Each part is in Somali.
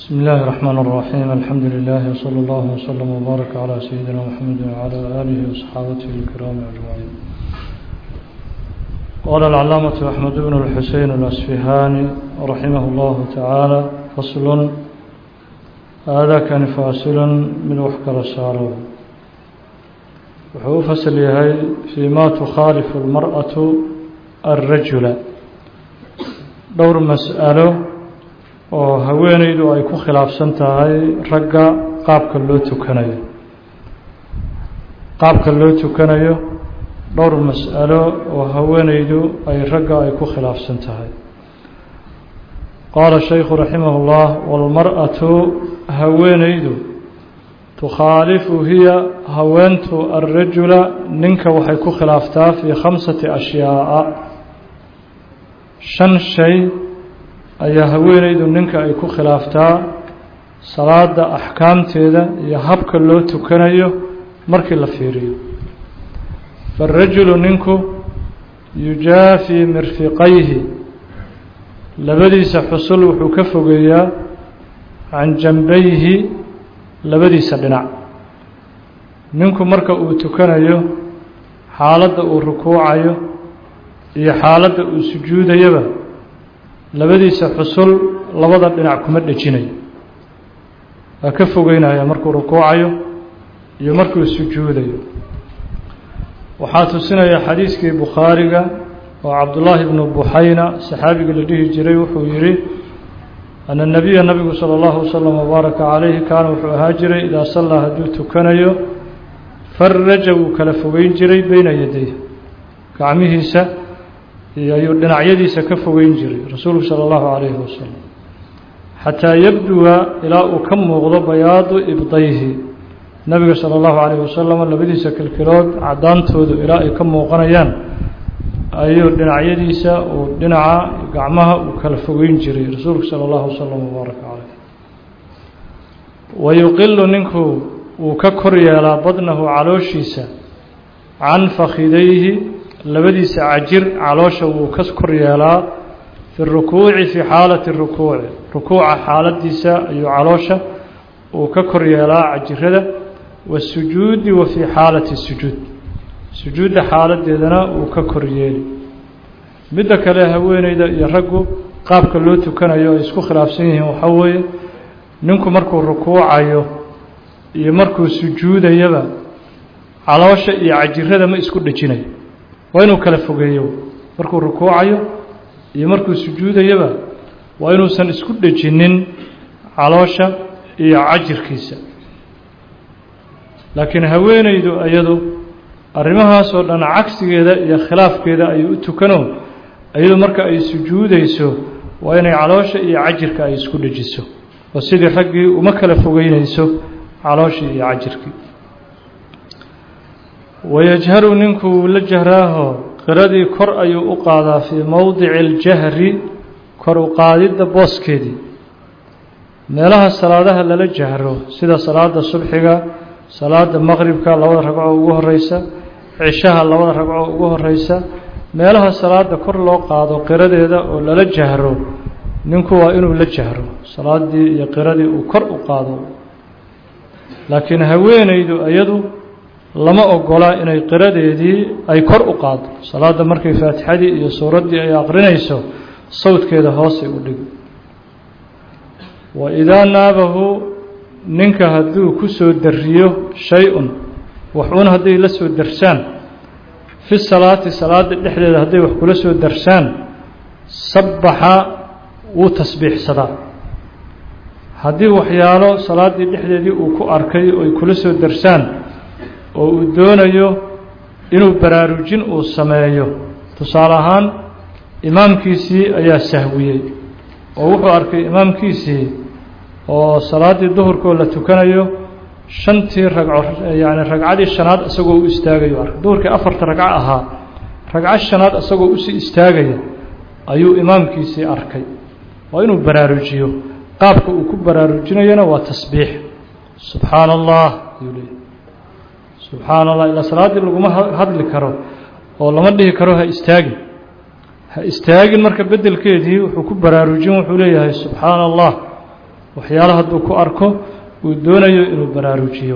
بسم الله الرحمن الرحيم الحمد لله وصلى الله وسلم وبارك على سيدنا محمد وعلى آله وصحابته الكرام أجمعين قال العلامة أحمد بن الحسين الأسفهاني رحمه الله تعالى فصل هذا كان فاصل من وحكر السارو وحو فصل يهي فيما تخالف المرأة الرجل دور مسأله oo haweenaydu ay ku khilaafsan tahay ragga qaabka loo tukanayo qaabka loo tukanayo dhowr mas'alo oo haweenaydu ay ragga ay ku khilaafsan tahay qaala shaykhu raximah اllah wاlmar'atu haweenaydu tukhaalifu hiya haweentu alrajula ninka waxay ku khilaaftaa fii khamsati ashyaaءa shan shay ayaa haweenaydu ninka ay ku khilaaftaa salaada axkaamteeda iyo habka loo tukanayo markii la fiiriyo faarajulu ninku yujaafii mirfiqayhi labadiisa xusul wuxuu ka fogeeyaa can janbayhi labadiisa dhinac ninku marka uu tukanayo xaaladda uu rukuucayo iyo xaaladda uu sujuudayaba labadiisa xusul labada dhinac kuma dhejinayo waa ka fogeynaya markuu rukuucayo iyo markuu sujuudayo waxaa tusinaya xadiiskii bukhaariga oo cabdullaahi bnu buxayna saxaabigii la dhihi jiray wuxuu yihi ana nabiya nabigu sala allahu wasalam wabaaraka calayhi kaana wuxuu ahaa jiray idaa sallaa hadduu tukanayo faraja wuu kala fogeyn jiray beyna yaday gacmihiisa ayuu dhinacyadiisa ka fogeyn jiray rasuulku sala allahu calayhi wasalam xataa yabduwa ilaa uu ka muuqdo bayaadu ibdayhi nabiga sala allahu calayhi wasalam labadiisa kilkilood caddaantoodu ilaa ay ka muuqanayaan ayuu dhinacyadiisa uu dhinaca gacmaha uu kala fogeyn jiray rasuulku sala allahu wasalam wabaaraka caleyh wayuqilu ninku wuu ka kor yeelaa badnahu calooshiisa can fakhidayhi labadiisa cajir caloosha wuu ka kor yeelaa fi rukuuci fii xaalati rukuuci rukuuca xaaladiisa ayuu caloosha uu ka kor yeelaa cajirada wasujuudi wa fii xaalati sujuud sujuudda xaaladeedana uu ka kor yeeli midda kale haweeneyda iyo raggu qaabka loo tukanayo ay isku khilaafsan yihiin waxaa weeye ninku markuu rukuucayo iyo markuu sujuudayaba caloosha iyo cajirada ma isku dhejinayo waa inuu kala fogeeyo markuu rukuucayo iyo markuu sujuudayaba waa inuusan isku dhejinin caloosha iyo cajirkiisa laakiin haweenaydu iyadu arrimahaasoo dhan cagsigeeda iyo khilaafkeeda ay u tukano iyadu marka ay sujuudayso waa inay caloosha iyo cajirka ay isku dhejiso oo sidii raggii uma kala fogeynayso calooshii iyo cajirkii wayajharu ninkuu la jahraaho qiradii kor ayuu u qaadaa fii mowdici اljahri kor u qaadidda booskeedii meelaha salaadaha lala jahro sida salaada subxiga salaada maqribka labada ragco ugu horeysa cishaha labada ragco ugu horeysa meelaha salaada kor loo qaado qiradeeda oo lala jahro ninku waa inuu la jahro salaadii iyo qiradii uu kor u qaado laakiin haweenaydu iyadu lama ogola inay qiradeedii ay kor u qaado salaada markay faatixadii iyo suuraddii ay aqrinayso sawdkeeda hoosay u dhigi wa idaa naabahu ninka hadduu ku soo dariyo shay-un waxuun hadday la soo darsaan fi salaati salaada dhexdeeda hadday wax kula soo darsaan sabbaxa wuu tasbiixsadaa haddii waxyaalo salaaddii dhexdeedii uu ku arkay oo ay kula soo darsaan oo uu doonayo inuu baraarujin uu sameeyo tusaale ahaan imaamkiisii ayaa sahwiyey oo wuxuu arkay imaamkiisii oo salaaddii duhurkoo la tukanayo shantii ragco yacni ragcadii shanaad isagoo u istaagayo arkay duhurkii afarta ragco ahaa ragco shanaad isagoo usii istaagaya ayuu imaamkiisii arkay waa inuu baraarujiyo qaabka uu ku baraarujinayana waa tasbiix subxaana allah ayuu leeyahy subxaana allah ilaa salaaddii laguma hadli karo oo lama dhihi karo ha istaagin ha istaagin marka beddelkeedii wuxuu ku baraarujin wuxuu leeyahay subxaana allah waxyaala hadduu ku arko uu doonayo inuu baraarujiyo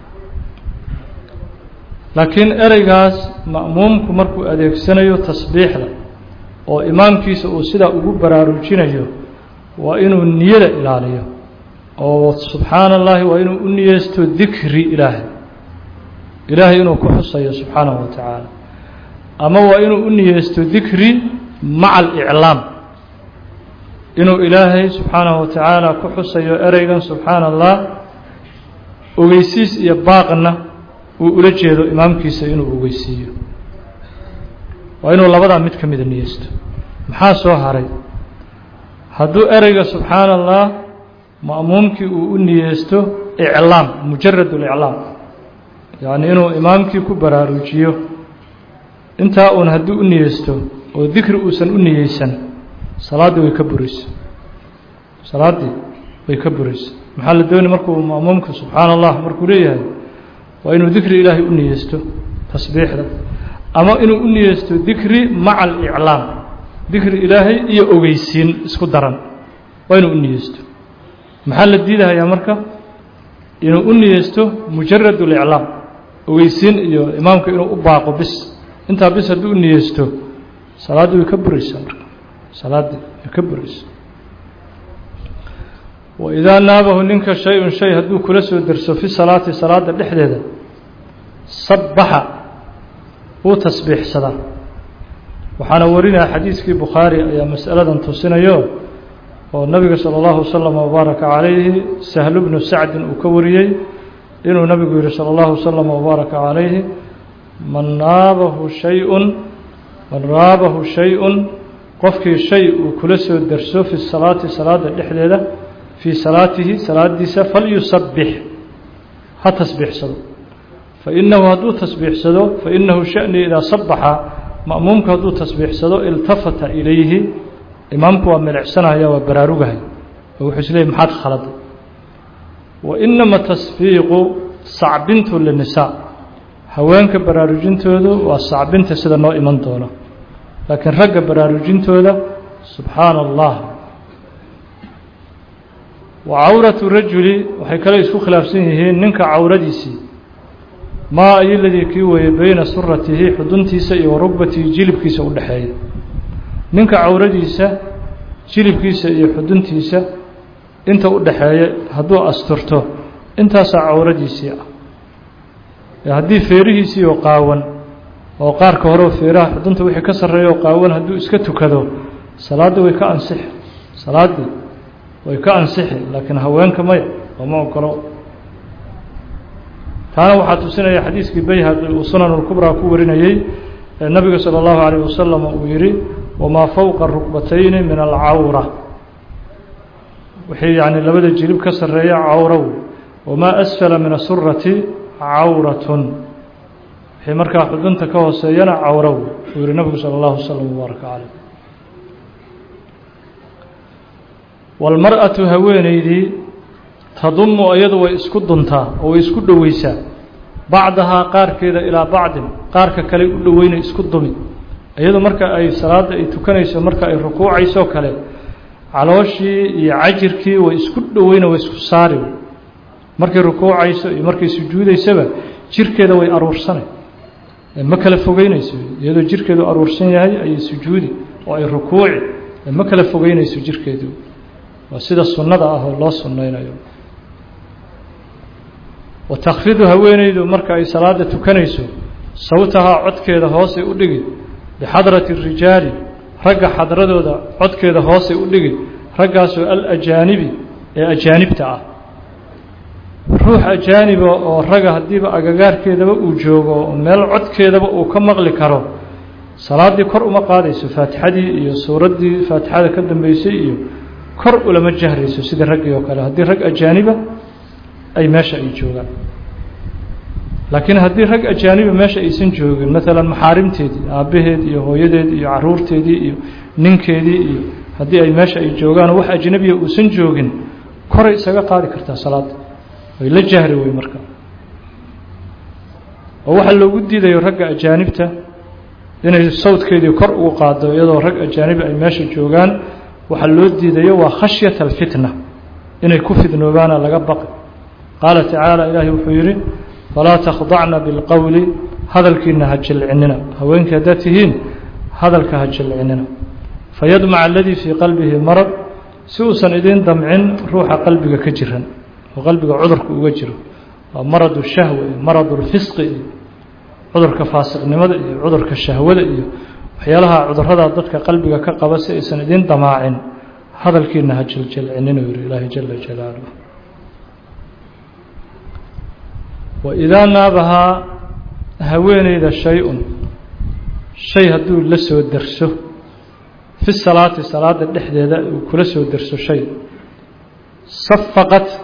laakiin ereygaas ma'muumku markuu adeegsanayo tasbiixda oo imaamkiisa uu sidaa ugu baraarujinayo waa inuu niyada ilaaliyo oo subxaana allahi waa inuu u niyeysto dikri ilaahay ilaahay inuu ku xusayo subxaanahu wa tacaala ama waa inuu u niyeysto dikri maca aliclaam inuu ilaahay subxaanahu wa tacaala ku xusayo ereygan subxaana allah ogeysiis iyo baaqna uu ula jeedo imaamkiisa inuu ogeysiiyo waa inuu labadaa mid ka mida niyeysto maxaa soo haray hadduu ereyga subxaana allah ma'muumkii uu u niyeysto iclaam mujarad اliclaam yacni inuu imaamkii ku baraarujiyo intaa uun hadduu u niyeysto oo dikri uusan u niyeysan salaaddii way ka buraysa salaaddii way ka buraysa maxaa la doonay markuu ma'muumka subxaana allah markuu leeyahay waa inuu dikri ilaahay u niyeysto tasbiixda ama inuu u niyeysto dikri maca aliclaam dikri ilaahay iyo ogeysiin isku daran waa inuu u niyeysto maxaa la diidahayaa marka inuu u niyeysto mujarad اliclaam ogeysiin iyo imaamka inuu u baaqo bis intaa bis hadduu u niyeysto salaaddii way ka buraysaa marka salaaddii way ka buraysaa waidaa naabahu ninka shay-un shay hadduu kula soo derso fi salaati salaada dhexdeeda sabbaxa wuu tasbiixsadaa waxaana warinaya xadiiskii bukhaari ayaa mas'aladan tusinayo oo nabiga salى اllahu waslama wbaaraka calayhi sahlu bnu sacdin uu ka wariyey inuu nabigu yihi salى اllahu waslama wbaaraka calayhi man naabahu shayun man raabahu shay-un qofkii shay uu kula soo derso fi salaati salaada dhexdeeda fii salaatihi salaadiisa falyusabbix ha tasbiixsado fainahu hadduu tasbiixsado fainahu shani idaa sabaxa ma'muumku hadduu tasbiixsado iltafata ilayhi imaamku waa milicsanaya waa baraarugahay oo wuxuu isleeyay maxaad khaladay wa inama tasfiiqu sacbintu linisaa haweenka baraarujintoodu waa sacbinta sida noo iman doono laakiin ragga baraarujintooda subxaana allah wa cawratu rajuli waxay kale isku khilaafsan yihiin ninka cawradiisii maa ayo ladii kii weeye beyna suratihi xuduntiisa iyo wa rugbatihi jilibkiisa u dhexeeya ninka cawradiisa jilibkiisa iyo xuduntiisa inta u dhaxeeya hadduu asturto intaasaa cawradiisii ah haddii feerihiisii oo qaawan oo qaarka hore feeraha xudunta wixii ka sarreeya oo qaawan hadduu iska tukado salaaddii way ka ansixi salaaddii way ka ansixi laakiin haweenka maya lama ogolo taana waxaa tusinaya xadiiskii bayhaqi uu sunan اlkubraa ku warinayey ee nabiga salى اllahu عalيه wasalam uu yihi wamaa fowqa rukbatayni min alcawra wixii yani labada jilib ka sarreeya cawrow wamaa asfala min asurati cawratun wixii markaa xudunta ka hooseeyana cawrow uu yihi nabigu salى اllahu waslm wbaaraka caleyh wاlmar-atu haweeneydii tadumu iyadu way isku duntaa oo way isku dhoweysaa bacdahaa qaarkeeda ilaa bacdin qaarka kale u dhoweynay isku dumi iyadu marka ay salaadda ay tukanayso marka ay rukuucayso kale calooshii iyo cajirkii way isku dhoweyna way isku saari markay rukuucayso iyo markay sujuudaysaba jirkeeda way aruursanay ma kala fogeynayso iyadoo jirkeedu aruursan yahay ayay sujuudi oo ay rukuuci ma kala fogeynayso jirkeedu waa sida sunnada ah oo loo sunnaynayo wa takhfidu haweeneydu marka ay salaada tukanayso sawtahaa codkeeda hoosay u dhigi bixadrati rijaali ragga xadradooda codkeeda hoosay u dhigi raggaasoo alajaanibi ee ajaanibta ah ruux ajaaniba oo ragga haddiiba agagaarkeedaba uu joogo meel codkeedaba uu ka maqli karo salaaddii kor uma qaadayso faatixadii iyo suuraddii faatixada ka dambeysay iyo kor ulama jahrayso sidii raggii oo kale haddii rag ajaaniba ay meesha ay joogaan laakiin haddii rag ajaaniba meesha aysan joogin maalan maxaarimteedii aabbaheed iyo hooyadeed iyo caruurteedii iyo ninkeedii iyo haddii ay meesha ay joogaan wax ajnabiya uusan joogin koray isaga qaadi kartaa salaadda way la jahri wey marka oo waxaa loogu diidayo ragga ajaanibta inay sawdkeedii kor ugu qaado iyadoo rag ajaanibi ay meesha joogaan waxaa loo diidayo waa khashyata alfitna inay ku fidnoobaana laga baqi qaala tacaala ilaahay wuxuu yidhi falaa takhdacna bilqowli hadalkiina ha jilcinina haweenkii haddaad tihiin hadalka ha jilcinina fayadmac aladii fii qalbihi marad si uusan idiin damcin ruuxa qalbiga ka jiran oo qalbiga cudurka uga jiro waa maradu shahwa iyo maradu lfisqi iyo cudurka faasiqnimada iyo cudurka shahwada iyo waxyaalaha cudurada dadka qalbiga ka qaba si aysan idiin damaacin hadalkiina ha jiljilcinin uu yihi ilaahay jala jalaaluh waidaa naabahaa haweeneyda shay-un shay hadduu la soo derso fi salaati salaada dhexdeeda uu kula soo derso shay safaqat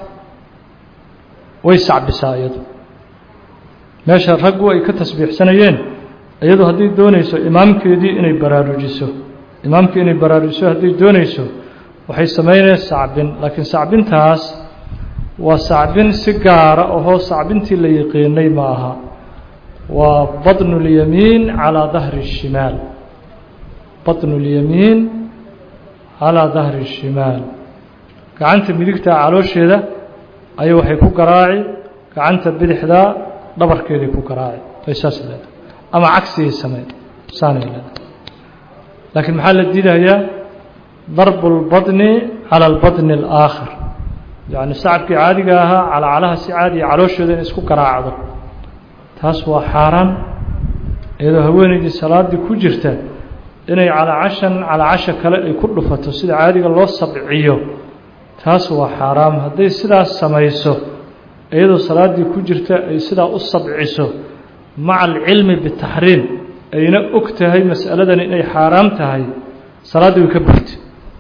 way sacbisaa iyadu meesha raggu ay ka tasbiixsanayeen iyadu hadday doonayso imaamkeedii inay baraarujiso imaamkii inay baraarujiso hadday doonayso waxay samaynayaan sacbin laakiin sacbintaas waa sacbin si gaara ohoo sacbintii la yiqiinay ma aha waa badnu اlyamiin calىa dahri الshimaal badnu اlyamiin calىa dahri الshimaal gacanta midigtaa caloosheeda ayay waxay ku garaaci gacanta bidixdaa dhabarkeeday ku garaaci ay saas leedahay ama cagsigay sameyn saanay leedahay laakiin maxaa la diidayaa darbu اlbaطni calى اlbaطni اlآakhar yacni sacabkii caadiga ahaa calacalaha si caadiya calooshooda in isku garaacdo taas waa xaaraan iyadoo haweeneydii salaaddii ku jirta inay calacashan calacasha kale ay ku dhufato sida caadiga loo sabciyo taas waa xaaraam hadday sidaas samayso iyadoo salaaddii ku jirta ay sidaa u sabciso maca alcilmi bitaxriim ayna og tahay mas'aladani inay xaaraam tahay salaaddii way ka burtay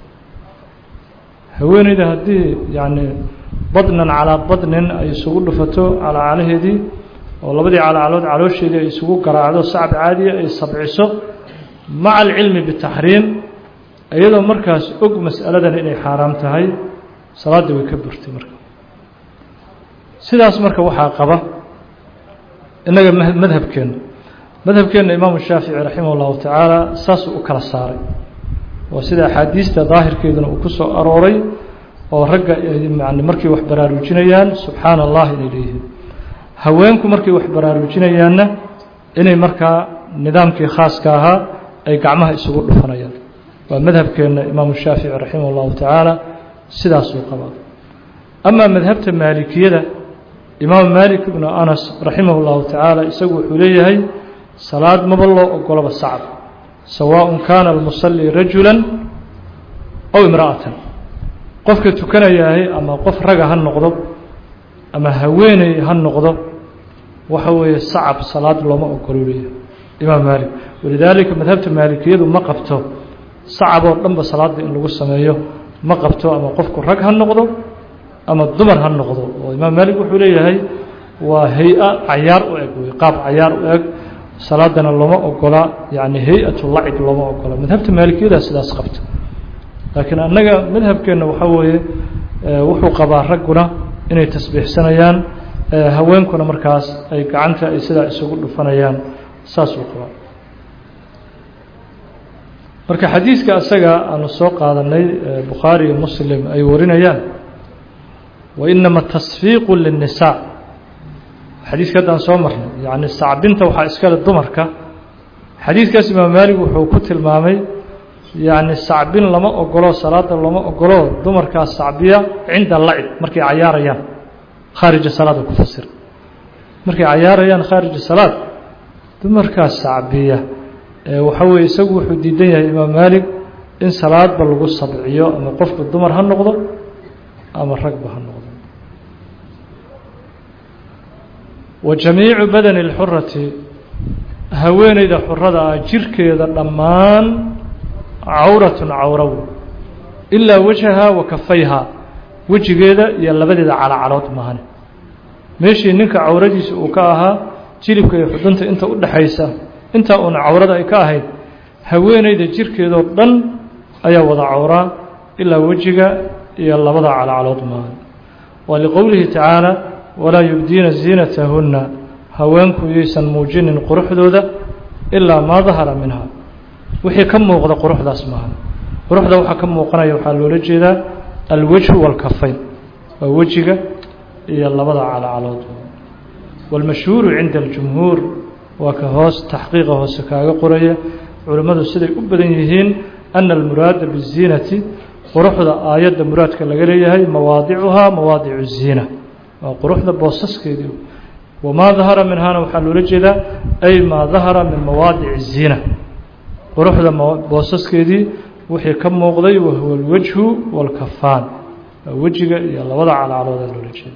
haweeneyda haddii yacni badnan calaa badnin ay isugu dhufato calacalaheedii oo labadii calacalood caloosheedii ay isugu garaacdo sacab caadiya ay sabciso maca alcilmi bitaxriim iyadoo markaas og mas'aladan inay xaaraam tahay salaaddii way ka burtay marka sidaas marka waxaa qaba innaga madhabkeenna madhabkeenna imaamu shaafici raximah اllahu tacaala saasuu u kala saaray oo sida axaadiista daahirkeeduna uu ku soo arooray oo ragga yani markay wax baraarujinayaan subxaana allah inay leeyihiin haweenku markay wax baraarujinayaanna inay markaa nidaamkii khaaska ahaa ay gacmaha isugu dhufanayaan waa madhabkeenna imaamu shaafici raximah اllahu tacaala sidaasuu qabaa amaa madhabta maalikiyada imaamu maalik ibnu anas raximah اllahu tacaala isagu wuxuu leeyahay salaad maba loo ogolaba sacab sawaaء kaana almusalli rajula aw imra'atan qofka tukanayaahay ama qof raga ha noqdo ama haweeney ha noqdo waxa weeye sacab salaad looma ogolo leeyahay imaam maalik walidaalika madhabta maalikiyadu ma qabto sacab oo dhanba salaadda in lagu sameeyo ma qabto ama qofku rag ha noqdo ama dumar ha noqdo oo imaam maalik wuxuu leeyahay waa hay-a cayaar u eg wey qaab cayaar u eg salaadana looma ogola yani hay-atu lacib looma ogola madhabta maalikiyada sidaas qabta laakiin annaga madhabkeenna waxaa weeye wuxuu qabaa ragguna inay tasbiixsanayaan haweenkuna markaas ay gacanta ay sidaa isugu dhufanayaan saasuu qabaa marka xadiiska asaga aanu soo qaadanay bukhaari iyo muslim ay warinayaan wainama tasfiiqu linnisaa xadiiska haddaan soo marnay yacni sacbinta waxaa iskale dumarka xadiiskaas imaam maalig wuxuu ku tilmaamay yacni sacbin lama ogolo salaada lama ogolo dumarkaas sacbiya cinda lacib markay cayaarayaan khaarija salaada ku fasir markay cayaarayaan khaarija salaad dumarkaas sacbiya waxa weye isagu wuxuu diidan yahay imaam maalig in salaadba lagu sabciyo ama qofku dumar ha noqdo ama ragba ha noqdo wa jamiicu badani اlxurati haweeneyda xurada ah jirkeeda dhammaan cawratun cawraw ilaa wajhaha wa kafayha wejigeeda iyo labadeeda calacalood maahane meeshii ninka cawradiisa uu ka ahaa jilibka iyo xudunta inta u dhaxaysa intaa uuna cawrada ay ka ahayd haweeneyda jirkeedoo dhan ayaa wada cawraa ilaa wejiga iyo labada calacalood maahan waa liqowlihi tacaala walaa yubdiina ziinatahunna haweenku yaysan muujinin quruxdooda ilaa maa dahara minha wixii ka muuqda quruxdaas maahan quruxda waxaa ka muuqanaya waxaa loola jeedaa alwajhu waalkafayn waa wejiga iyo labada calacalood wاlmashhuuru cinda اljumhuur waa ka hoos taxqiiqa hoose kaaga qoraya culimmadu siday u badan yihiin ana almuraada biziinati quruxda aayadda muraadka laga leeyahay mawaadicuhaa mawaadicu الziina waa quruxda boosaskeedii wamaa dahara minhaana waxaa loola jeedaa ay maa dahara min mawaadici الziina quruxda boosaskeedii wixii ka muuqday wahuwa اlwajhu wاlkafaan waa wejiga iyo labada calacalooda loola jeeda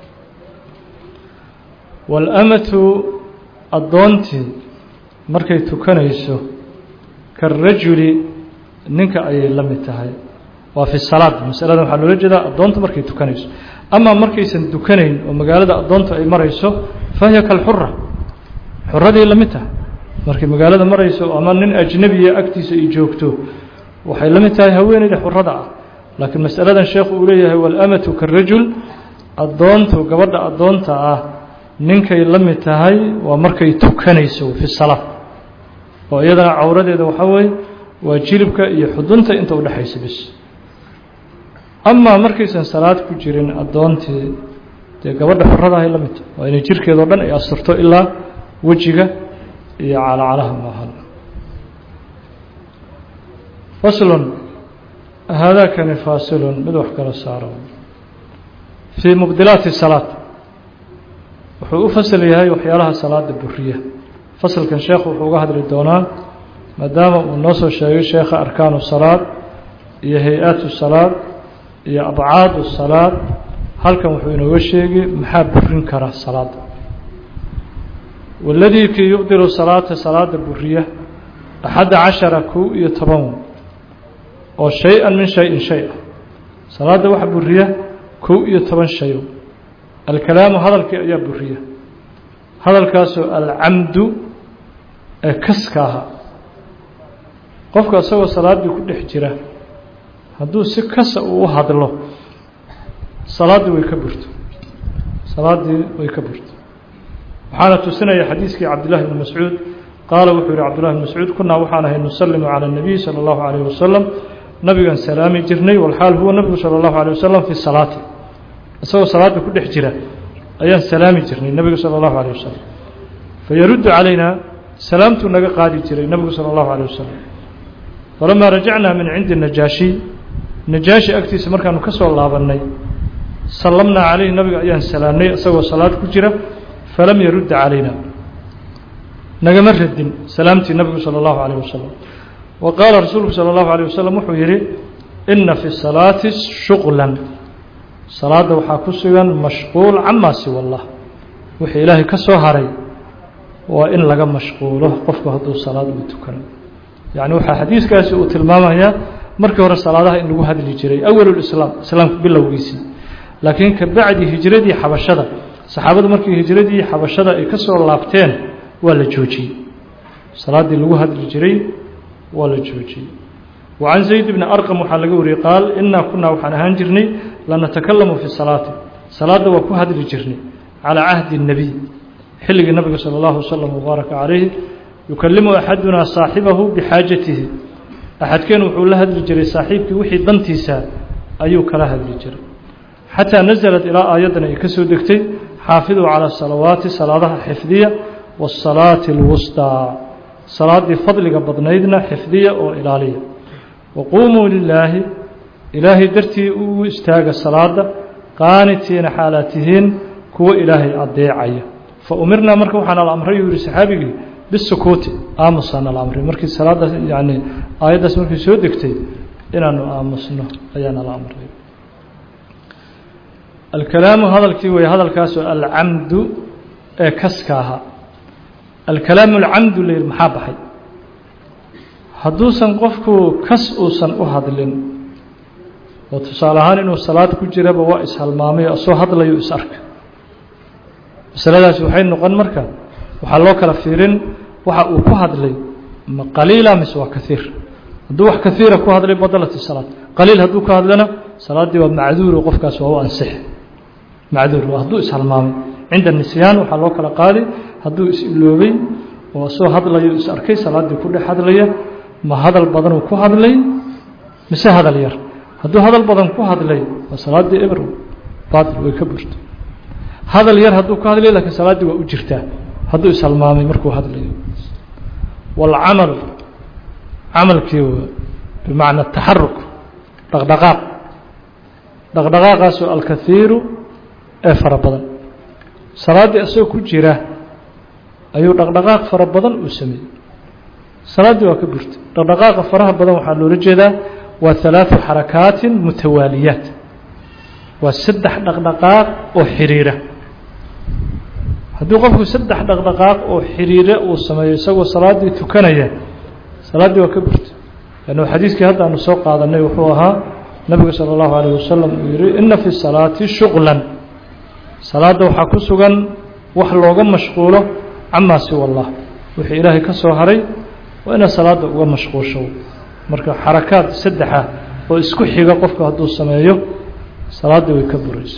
wاlamatu addoontii markay tukanayso karajuli ninka ayay la mid tahay waa fi salaad masaladan waxaa loola jeedaa addoonta markay tukanayso amaa markaysan tukanayn oo magaalada addoonta ay marayso fahiya kalxura xuradii la mid tahay markay magaalada marayso ama nin ajnebiya agtiisa ay joogto waxay la mid tahay haweeneyda xurada ah laakiin masaladan sheekhu uu leeyahay walamatu karajul addoontu gabadha addoonta ah ninkay la mid tahay waa markay tukanayso fi salaa oo iyadana cawradeeda waxaa weeye waa jilibka iyo xudunta inta udhexaysa bis amaa markaysan salaad ku jirin addoontii dee gabadha xuradahay la mid tahay waa inay jirkeedao dhan ay asturto ilaa wejiga iyo calacalaha maahan faslun haadaakani faasilun mid wax kala saaro fii mubdilaati salaad wuxuu u fasal yahay waxyaalaha salaada buriya fasalkan sheekhu wuxuu uga hadli doonaa maadaama uu noo soo sheegay sheekha arkaanu salaad iyo hay-aatu salaad iyo abcaadu salaad halkan wuxuu inooga sheegi maxaa burin kara salaada waladii kii yubdilu salaata salaada buriya axadda cashara kow iyo toban oo shay-an min shay-in shay ah salaada waxa buriya kow iyo toban shayo alkalaamu hadalkii ayaa buriya hadalkaasoo alcamdu ee kaska ahaa qofka isagoo salaaddii ku dhex jira hadduu si kasa uu u hadlo salaaddii way ka burto salaaddii way ka burto waxaana tusinaya xadiiskii cabdillahi bni mascuud qaala wuxuu yihi cabdullahi bn mascuud kunaa waxaan ahay nusalimu cala اnabiy salى اllahu alayh wasalam nabigan salaami jirnay walxaal huwa nabigu salى اllahu alيه wasalam fi salaati isagoo salaada ku dhex jira ayaan salaami jirnay nebigu salى اllahu alيه wasalam fayaruddu calayna salaamtuu naga qaadi jiray nebigu salى اllahu alيه wasalam falamaa rajacnaa min cindi najaashi najaashi agtiisa markaanu ka soo laabannay sallamnaa calayhi nabiga ayaan salaamnay isagoo salaad ku jira falam yarudda calayna nagama radin salaamtii nabigu salى اllahu alيه wasalam wa qaala rasuulku salى اllahu alيه wasalam wuxuu yidhi ina fi salaati shuqlan salaadda waxaa ku sugan mashquul camaa siwa allah wixii ilaahay ka soo haray waa in laga mashquulo qofku hadduu salaad uu tukano yacni waxaa xadiiskaasi uu tilmaamayaa markii hore salaadaha in lagu hadli jiray awalulislaam islaamka bilowgiisii laakiin ka bacdi hijradii xabashada saxaabadu markii hijradii xabashada ay ka soo laabteen waa la joojiyey salaaddii lagu hadli jiray waa la joojiyey وعن زيد بن أرقم waxaa laga wariyey qaal inaa kunaa waxaan ahaan jirnay lanatakalamu fi salaati salaadda waa ku hadli jirnay calىa cahdi الnebiy xilligii nabiga salى اllahu wslm wbaaraka calayhi yukalimu axadunaa saaxibahu bixaajatihi axadkeen wuxuu la hadli jiray saaxiibkii wixii dantiisa ayuu kala hadli jiray xataa naزlat ilaa aayaddan ay ka soo degtay xaafiduu calى salawaati salaadaha xifdiya wالsalaati اlwusطىa salaaddii fadliga badnaydna xifdiya oo ilaaliya waquumuu lilaahi ilaahay dartii u istaaga salaada qaanitiina xaalaad tihiin kuwo ilaahay adeecaya fa umirnaa marka waxaa nala amray uu yihi saxaabigii bisukuuti aamusaa nala amray markii salaaddaas yani aayaddaas markii soo degtay inaanu aamusno ayaa nala amray alkalaamu hadalkii wey hadalkaasoo alcamdu ee kaska ahaa alkalaamu alcamdu la yihi maxaa baxay hadduusan qofku kas uusan u hadlin oo tusaale ahaan inuu salaad ku jiraba waa ishalmaamay oo soo hadlayo is arka masaladaasi waxay noqon marka waxaa loo kala fiirin waxa uu ku hadlay ma qaliila mise waa kaiir hadduu wax kaiira ku hadlay badalat salaad qaliil hadduu ka hadlana salaaddii waa macduuro qofkaas waa u ansix macduur waa hadduu ishalmaamay cinda nisyaan waxaa loo kala qaadi hadduu is-iloobay oo soo hadlayo is arkay salaaddii ku dhex hadlaya ma hadal badanuu ku hadlay mise hadal yar hadduu hadal badan ku hadlay waa salaaddii ebro baatil way ka burto hadal yar hadduu ku hadlayo lakiin salaaddii waa u jirtaa hadduu ishalmaamay markuu hadlayo waalcamalu camalkii bimacna taxaruk dhaqdhaqaaq dhaqdhaqaaqaasoo alkahiiru ee fara badan salaaddii isagoo ku jira ayuu dhaqdhaqaaq fara badan uu sameeyey salaaddii waa ka burtay dhaqdhaqaaqa faraha badan waxaa loola jeedaa waa halaaثu xarakaatin mutawaaliyaat waa saddex dhaqdhaqaaq oo xiriira haddii qofku saddex dhaqdhaqaaq oo xiriira uu sameeyo isagoo salaaddii tukanaya salaaddii waa ka burtay lannu xadiiskii hadda aanu soo qaadanay wuxuu ahaa nabigu salى اllahu alayه wasalam uu yihi ina fi salaati shuqla salaadda waxaa ku sugan wax looga mashquulo camaa siwa allah wixii ilaahay ka soo haray waa inaad salaadda uga mashquulsho marka xarakaad saddexa oo isku xiga qofku hadduu sameeyo salaaddii way ka burayso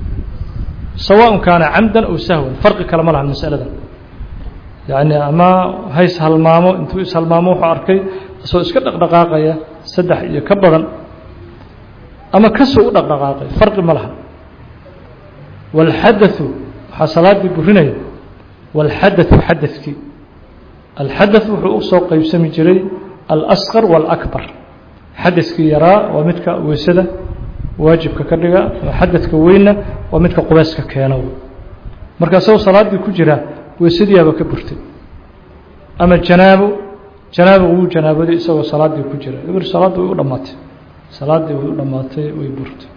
sawaء kaana camdan aw sahwan farqi kale ma laha masalada yacni ama hays halmaamo intuu ishalmaamo wuxuu arkay isagoo iska dhaqdhaqaaqaya saddex iyo ka badan ama kasoo u dhaqdhaqaaqay farqi ma laha wاlxadaثu waxaa salaaddii burinaya wاlxadaثu xadadkii alxadaث wuxuu u soo qeybsami jiray alasqar wاlakbar xadadkii yaraa waa midka weysada waajibka ka dhiga xadadka weynna waa midka qubeyska keena marka isagoo salaaddii ku jira weysadiiaba ka burtay ama janaabo janaabo wuu janaabaday isagoo salaaddii ku jira ibr salaaddii way u dhammaatay salaaddii way u dhammaatay way burtay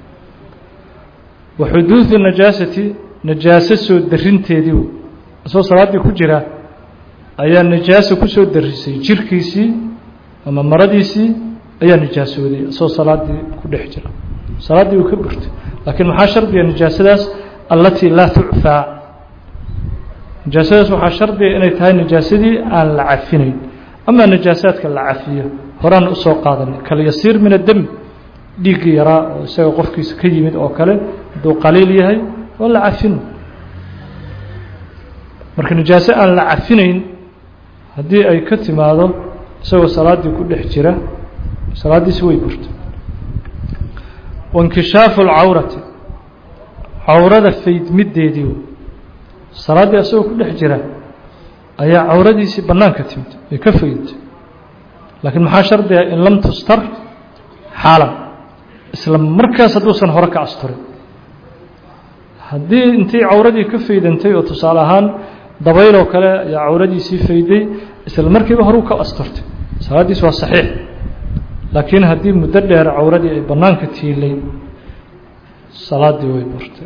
wa xuduudu najaasati najaaso soo darinteedii isagoo salaaddii ku jira ayaa najaaso kusoo darisay jirkiisii ama maradiisii ayaa nijaasooday isagoo salaaddii ku dhex jira salaaddii way ka burtay laakiin maxaa shardiga nijaasadaas allatii laa tucfaa nijaasadaas waxaa shardiga inay tahay nijaasadii aan la cafinayn amaa najaasaadka la cafiyo horaan usoo qaadanay kalyasiir min addemi dhiiggii yaraa oo isaga qofkiisa ka yimid oo kale hadduu qaliil yahay waa la cafin marka nijaaso aan la cafinayn haddii ay ka timaado isagoo salaaddii ku dhex jira salaaddiisi way burto wainkishaafu alcawrati cawrada faydmiddeedii salaaddii isagoo ku dhex jira ayaa cawradiisii bannaanka timid ay ka faydtay laakiin maxaa shardiga in lam tustar xaalan isla markaas hadduusan hore ka asturin haddii intii cawradii ka faydantay oo tusaale ahaan dabayloo kale ayaa cawradiisii fayday isla markiiba horuu ka asturtay salaaddiis waa saxiix laakiin haddii muddo dheer cawradii ay bannaanka tiilay salaaddii way burtay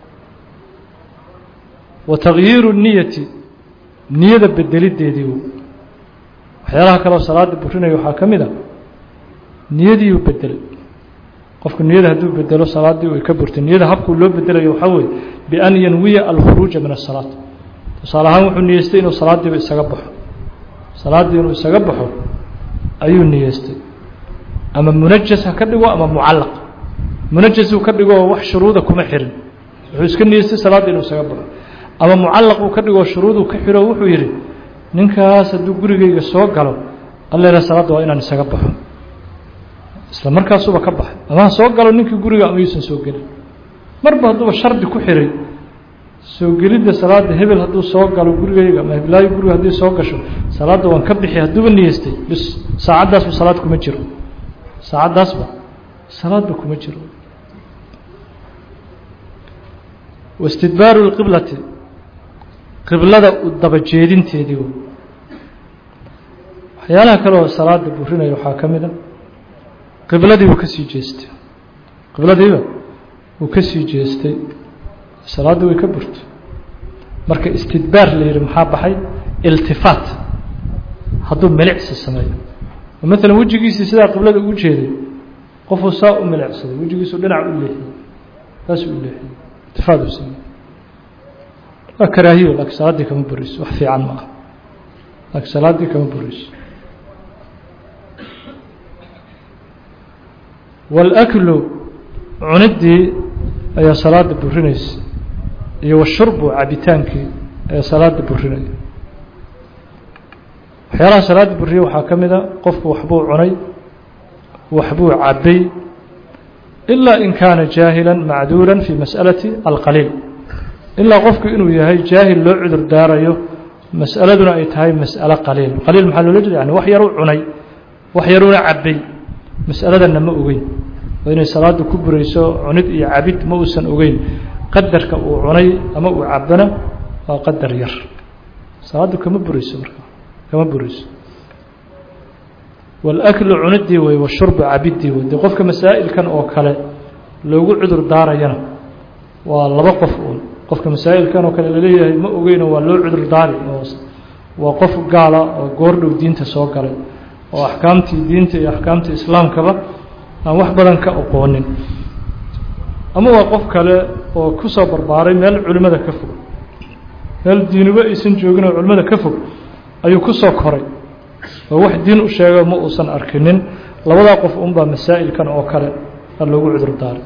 wa takyiiru niyati niyada bedelideedii waxyaalaha kaleoo salaada burinaya waxaa ka mid a niyadiiuu bedelay qofku niyada hadduu bedelo salaaddii way ka burtay niyada habkuu loo bedelayo waxaa weeye bian yanwiya alkhuruuja min asalaat tusaale ahaan wuxuu niyeystay inuu salaaddiiba isaga baxo salaaddii inuu isaga baxo ayuu niyeystay ama munajas ha ka dhigo ama mucallaq munajasuu ka dhigo oo wax shuruuda kuma xirin wuxuu iska niyeystay salaaddii inuu isaga baxo ama mucallaq uu ka dhigoo shuruuduu ka xiro wuxuu yidhi ninkaas hadduu gurigayga soo galo alleela salaadda waa inaan isaga baxo isla markaasuba ka baxay ama ha soo galo ninkii guriga ama yuusan soo gelin marba hadduuba shardi ku xiray soo gelidda salaadda hebel hadduu soo galo gurigayga ama heblaayo guriga haddii soo gasho salaadda waan ka bixi hadduuba niyeystay bis saacaddaasba salaad kuma jiro saacaddaasba salaadba kuma jiro wastidbaaru lqiblati qiblada u daba jeedinteedii waxyaalaha kale oo salaada burinaya waxaa ka mid a qibladii wuu ka sii jeestay qibladiiba wuu ka sii jeestay salaaddii way ka burtay marka istidbaar la yidhi maxaa baxay iltifaat hadduu milicsi sameeyo oo maalan wejigiisii sidaa qiblada ugu jeeday qofuu saa u milicsaday wejigiisuu dhinac u leexiyey saasuu u leexiyey iltifaat uu sameeyey waa karaahiyo laakiin salaaddii kama burayso wax fiican ma ah laakiin salaaddii kama burayso wاlأklu cuniddii ayaa salaada burinaysa iyo washurbu cabitaankii ayaa salaada burinaya waxyaalaha salaada buriya waxaa ka mid a qofku waxbuu cunay waxbuu cabay ilaa in kaana jaahila macduura fi mas'alati alqaliil ilaa qofku inuu yahay jaahil loo cudur daarayo mas'aladuna ay tahay mas'alo qaliil qaliil maxaa loola jeeda yani wax yaruu cunay wax yaruuna cabay mas'aladanna ma ogeyn oo inay salaadu ku burayso cunid iyo cabid ma uusan ogeyn qadarka uu cunay ama uu cabana waa qadar yar salaadu kama burayso marka kama burayso wاlaklu cunidii wey washurbu cabidii wey dee qofka masaa'ilkan oo kale loogu cudur daarayana waa laba qof uun qofka masaa'ilkan oo kale laleeyahay ma ogeyno waa loo cudur daari oo waa qof gaala oo goordhow diinta soo galay oo axkaamtii diinta iyo axkaamtii islaamkaba aan wax badan ka aqoonin ama waa qof kale oo ku soo barbaaray meel culimmada ka fog meel diinuba aysan joogin oo culimmada ka fog ayuu ku soo koray oo wax diin u sheego ma uusan arkinin labadaa qof unbaa masaa'ilkan oo kale a loogu cudur daaray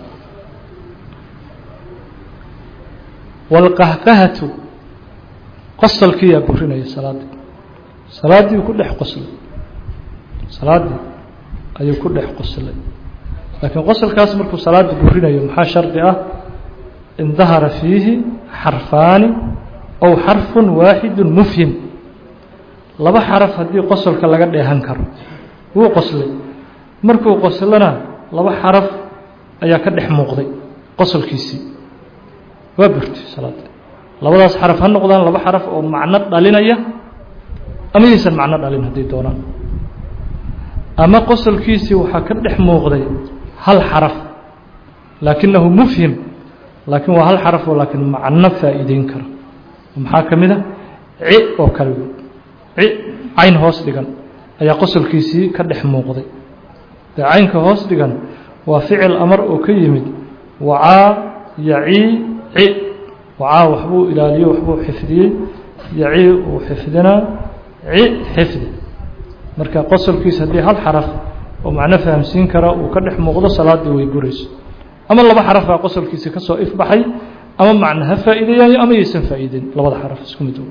waalqahqahatu qosalkiiyaa burinaya salaaddii salaaddii ku dhex qoslay salaaddii ayuu ku dhex qoslay laakiin qosalkaas markuu salaadda burinayo maxaa shardi ah in dahara fiihi xarfaani ow xarfun waaxidu mufhim laba xaraf haddii qosolka laga dheehan karo wuu qoslay markuu qoslana laba xaraf ayaa ka dhex muuqday qosolkiisii waa burtay salaada labadaas xaraf ha noqdaan laba xaraf oo macno dhalinaya ama yaysan macno dhalin haddii doonaan ama qosolkiisii waxaa ka dhex muuqday hal xaraf laakinahu mufhim laakiin waa hal xaraf oo laakiin macno faa'iideyn kara maxaa ka mid a ci oo kale ci cayn hoos dhigan ayaa qosolkiisii ka dhex muuqday dee caynka hoos dhigan waa ficil amar oo ka yimid wacaa yacii ci wacaa waxbuu ilaaliyo waxbuu xifdiyey yacii uu xifdinaa ci xifdi marka qosolkiisa haddii hal xaraf oo macno fahamsiin kara uu ka dhex muuqdo salaaddii way burayso ama laba xaraf baa qosolkiisi ka soo ifbaxay ama macno ha faa'iideeyayo ama yaysan faa'iideyn labada xaraf isku mid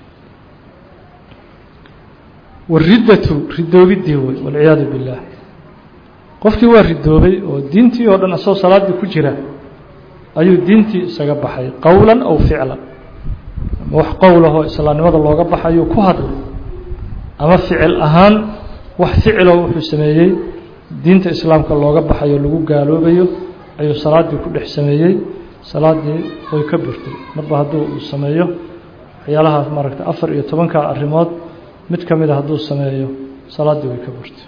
wariddatu ridoobiddii wey walciyaadu billaah qofkii waa ridoobay oo diintii oo dhan asagoo salaaddii ku jira ayuu diintii isaga baxay qowlan aw ficlan ama wax qowlahoo islaamnimada looga baxayuu ku hadlay ama ficil ahaan wax ficiloo wuxuu sameeyey diinta islaamka looga baxayo lagu gaaloobayo ayuu salaaddii ku dhex sameeyey salaaddii way ka burtay marba hadduu uu sameeyo waxyaalahaas maaragta afar iyo tobanka arrimood mid ka mida hadduu sameeyo salaaddii way ka burtay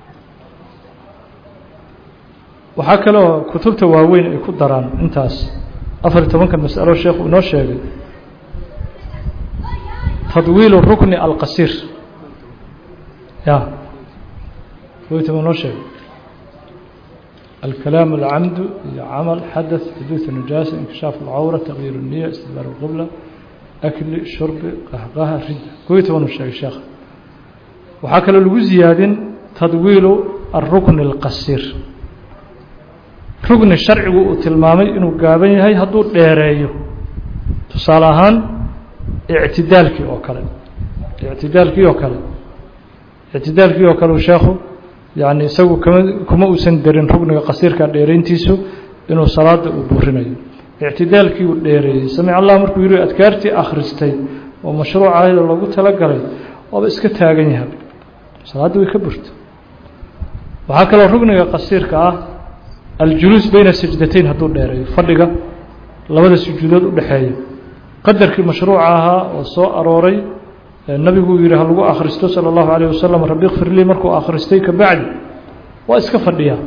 waxaa kaloo kutubta waaweyn ay ku daraan intaas afar iyo tobanka masalo sheekhu inoo sheegay tadwiilu rukni alqasiir ya waytama inoo sheegay الكلام العمد عمل حدث حدوث النجاسة انكشاف العورة تغيير النية استدبار القبلة أكل شرب قهقها ردة كويت ونو الشيخ الشيخ وحكى له زياد تدويل الركن القصير ركن الشرع وتلمامي إنه قابن هاي هدو ديريو تصالحان اعتدالك وكلا اعتدالك وكلا اعتدالك وكلا شيخه yacni isagu kama kuma uusan darin rugniga qasiirka dheerayntiisu inuu salaada uu burinayo ictidaalkii uu dheereeyey samic allah markuu yihi adkaartii akhristay oo mashruuc ahayda loogu talagalay waaba iska taagan yahay salaaddii way ka burta waxaa kaloo rugniga qasiirka ah aljuluus bayna sajdatayn hadduu dheereeyo fadhiga labada sujuudood u dhexeeya qadarkii mashruuca ahaa oo soo arooray nabigu yihi ha lagu akhristo salى اllahu عalيه wasalam rabi kfir lii markuu akhristay ka bacdi waa iska fadhiyaa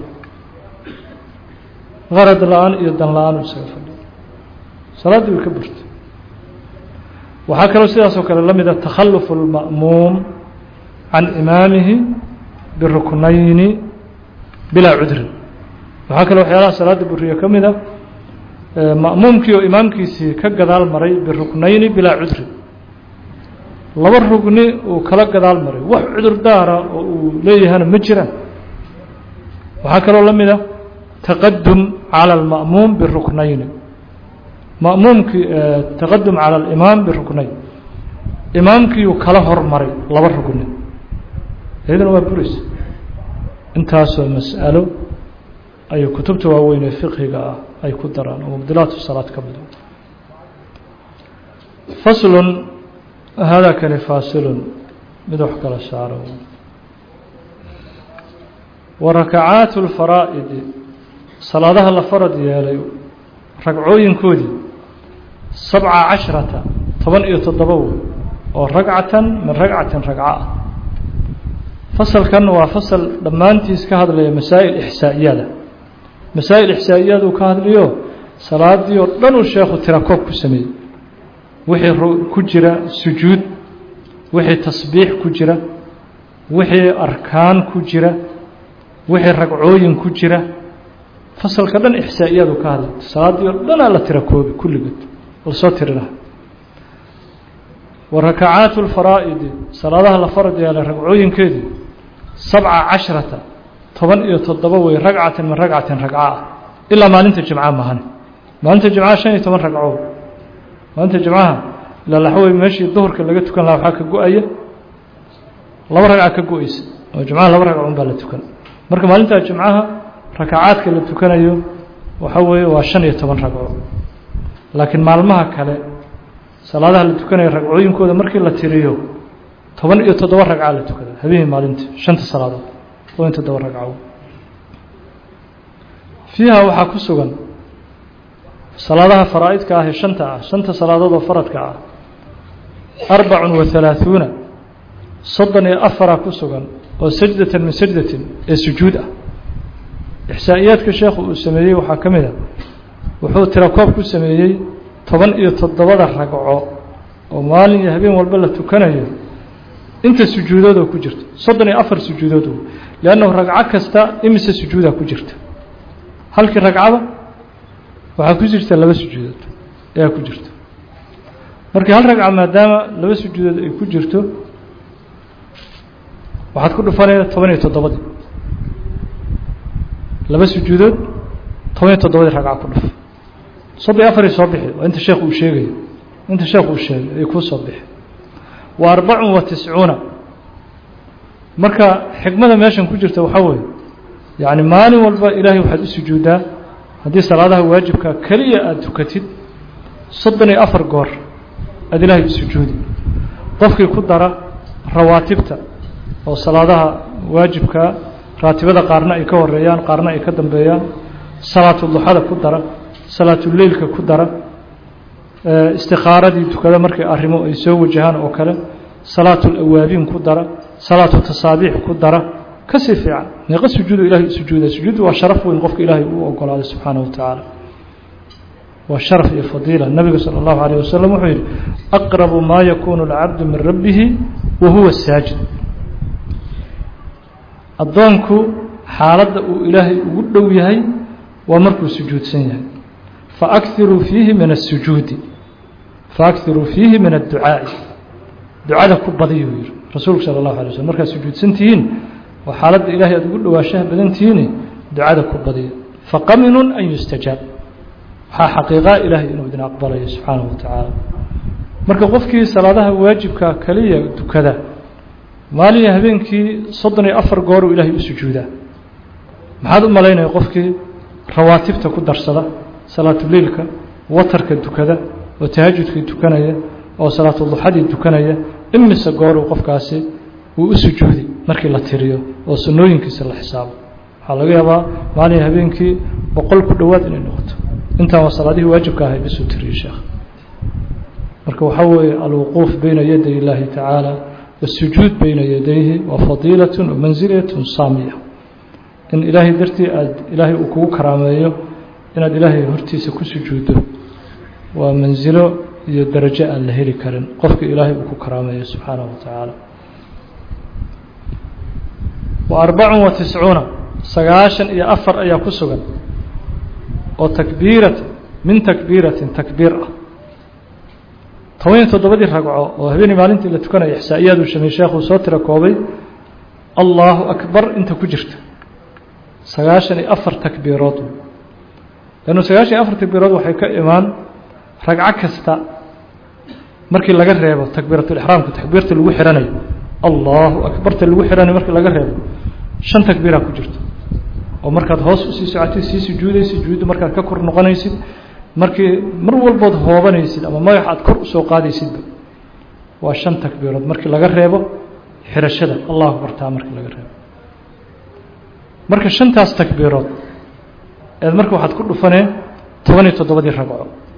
qarad la-aan iyo dan la-aan u iskaga fadhiya salaaddii way ka burtay waxaa kaloo sidaas oo kale la mida takhalufu اlma'muum can imaamihi biruknayni bilaa cudrin waxaa kaloo waxyaalaha salaada buriya ka mida ma'muumkii oo imaamkiisii ka gadaal maray biruknayni bilaa cudrin laba rugni uu kala gadaal maray wax cudur daara oo uu leeyahana ma jiraan waxaa kaloo la mid a taqadum calى اlma'muum biruknayni ma'muumkii taqadum calى اlimaam biruknayn imaamkiiuu kala hormaray laba rugni iyadana waa buraysa intaasoo mas'alo ayay kutubta waaweyn ee fiqhiga ah ay ku daraan oo mubdilaatu salaad ka mida faslun hada kani faasilun mid wax kala saaro wa rakacaatu lfaraa'idi salaadaha la farad yeelay ragcooyinkoodii sabca cashrata toban iyo toddoba wey oo ragcatan min ragcatin ragco ah fasalkan waa fasal dhammaantiis ka hadlaya masaa'il ixsaa'iyada masaa'il ixsaa'iyada uu ka hadlayo salaadii oo dhan uu sheekhu tirakoob ku sameeyey wixii ku jira sujuud wixii tasbiix ku jira wixii arkaan ku jira wixii ragcooyin ku jira fasalka dhan ixsaa'iyadu ka hadlay salaaddii oo dhanaa la tira koobi kulligood lasoo tirina wa rakacaatu lfaraa'idi salaadaha la farad yeelay ragcooyinkeedii sabca cashrata toban iyo toddoba wey ragcatin min ragcatin ragca ah ilaa maalinta jimca mahan maalinta jimcaha shan iyo toban ragco maalinta jimcaha ilaa laxwey meeshii duhurka laga tukan lahaa waxaa ka go-aya laba ragca ka go-eysa oo jimcaha laba ragco un baa la tukan marka maalintaa jimcaha rakacaadka la tukanayo waxa weeye waa shan iyo toban ragco laakiin maalmaha kale salaadaha la tukanayo ragcooyinkooda markii la tiriyo toban iyo toddoba ragca la tukada habeenii maalintii shanta salaadood toban iyo toddoba ragco fiiha waxaa ku sugan salaadaha faraa'idka ah ee shanta ah shanta salaadood oo faradka ah arbacun wa halaaثuuna soddon iyo afaraa ku sugan oo sajdatan min sajdatin ee sujuud ah ixsaa'iyaadka sheekhu uu sameeyey waxaa ka mid a wuxuu tirakoob ku sameeyey toban iyo toddobada ragco oo maalin iyo habeen walba la tukanayo inta sujuudoodoo ku jirta soddon iyo afar sujuudood liannahu ragco kasta imise sujuudaa ku jirta halkii ragcada waxaa ku jirta laba sujuudood ayaa ku jirta markii hal ragca maadaama laba sujuudood ay ku jirto waxaad ku dhufanaya toban iyo toddobadii laba sujuudood toban iyo toddobadii ragca ku dhuf soddon iyo afarii soo bixi waa inta sheekh uu sheegayo inta sheekh uu sheegay ay kuu soo bixi wa arbacun wa tiscuuna marka xikmada meeshan ku jirta waxaa weeye yacni maalin walba ilaahay waxaad u sujuuddaa haddii salaadaha waajibka keliya aada tukatid soddon iyo afar goor aada ilaahay u sujuudi qofkii ku dara rawaatibta oo salaadaha waajibka raatibada qaarna ay ka horeeyaan qaarna ay ka dambeeyaan salaatuduxada ku dara salaatuleylka ku dara istikaaradii tukada markay arrimo ay soo wajahaan oo kale salaatulawaabiin ku dara salaatu tasaabiix ku dara kasii fiican meeqa sujuudu ilahay u sujuuda sujuuddu waa sharaf weyn qofka ilaahay uu ogolaaday subxaanaه wa tacaala waa sharaf iyo fadiila nabiga salى اllahu عalيه wasalam wuxuu yihi aqrabu maa yakunu اlcabdu min rabbihi wa huwa saajid addoonku xaaladda uu ilaahay ugu dhow yahay waa markuu sujuudsan yahay faakiruu fiihi min الsujuudi faakiruu fiihi min الducaa'i ducada ku badiyuu yihi rasuulku salى اllahu alay slm markaad sujuudsan tihiin oo xaaladda ilahay aad ugu dhowaanshaha badan tihiin ducada ku badiya faqaminun an yustajaab waxaa xaqiiqaa ilaahay inuu idin aqbalayo subxaanaه wa tacaala marka qofkii salaadaha waajibka kaliya dukada maalin iyo habeenkii soddon iyo afar gooruu ilaahay u sujuudaa maxaad u malaynaya qofkii rawaatibta ku darsada salaatuleilka watarka dukada oo tahajudkii tukanaya oo salaatuduxadii tukanaya imise gooruu qofkaasi uu u sujuudi markii la tiriyo oo sunnooyinkiisa la xisaabo waxaa laga yaabaa maalin habeenkii boqol ku dhowaad inay noqoto intaan waa salaadihii waajibka ahay bisuu tiriyey sheekh marka waxaa weeye alwuquuf bayna yaday illaahi tacaala wasujuud bayna yadayhi waa fadiilatun wa mansilatun saamiya in ilaahay dartii aad ilaahay uu kugu karaameeyo inaad ilaahay hortiisa ku sujuuddo waa mansilo iyo darajo aan la heli karin qofka ilaahay uu ku karaameeyo subxaanaه wa tacaala wa arbacun wa tiscuuna sagaashan iyo afar ayaa ku sugan oo takbiirata min takbiiratin takbiir ah toban iyo toddobadii ragco oo habeenii maalintii la tukanaya ixsaa'iyaad uu shamey sheekhuu soo tira koobay allahu akbar inta ku jirta sagaashan iyo afar takbiirood lannu sagaashan iyo afar takbiirood waxay ka imaan ragco kasta markii laga reebo takbiiratulixraamka takbiirta lagu xihanayo allahu akbarta lagu xihanayo markii laga reebo shan takbiiraa ku jirto oo markaad hoos usii socotid sii sujuudaysid sujuudda markaad ka kor noqonaysid markii mar walbood hoobanaysid ama magax aad kor usoo qaadaysidba waa shan takbiirood markii laga reebo xirashada allahu bartaa markii laga reebo marka shantaas takbiirood eed marka waxaad ku dhufaneen toban iyo toddobadii ragco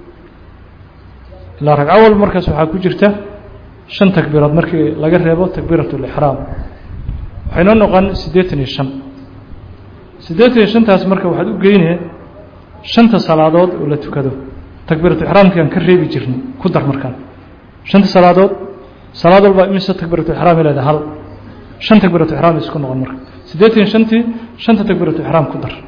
ilaa ragco walba markaas waxaa ku jirta shan takbiirood markii laga reebo takbiirat lixraam waxay noo noqon siddeetan iyo shan siddeetan iyo shantaas marka waxaad u geynee shanta salaadood oo la tukado takbiiratu ixraamkiaan ka reebi jirnay ku dar markaan shanta salaadood salaad walba imise takbiiratu ixraam leedahay hal shan takbiiratu ixraam isku noqon marka siddeetan iyo shantii shanta takbiiratu ixraam ku dar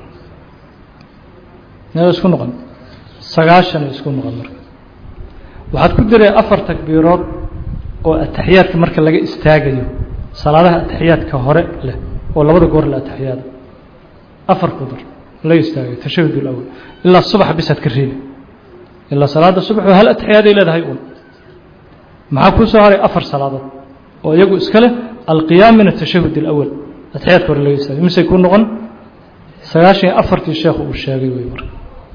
meeda isku noqon sagaashan isku noqon marka waxaad ku daree afar takbiirood oo ataxiyaadka marka laga istaagayo salaadaha ataxiyaadka hore leh oo labada goor le ataxiyaada afar ku dar laga istaagayo tashahud اlawal ilaa subax bisaad ka reebi ilaa salaada subax hal atixiyaaday leedahay un maxaa kuu soo haray afar salaadood oo iyagu iska leh alqiyaam min atashahud اlawal atixiyaadka hore laga istaagay misay kuu noqon sagaashan iyo afartii sheekhu uu sheegay wey marka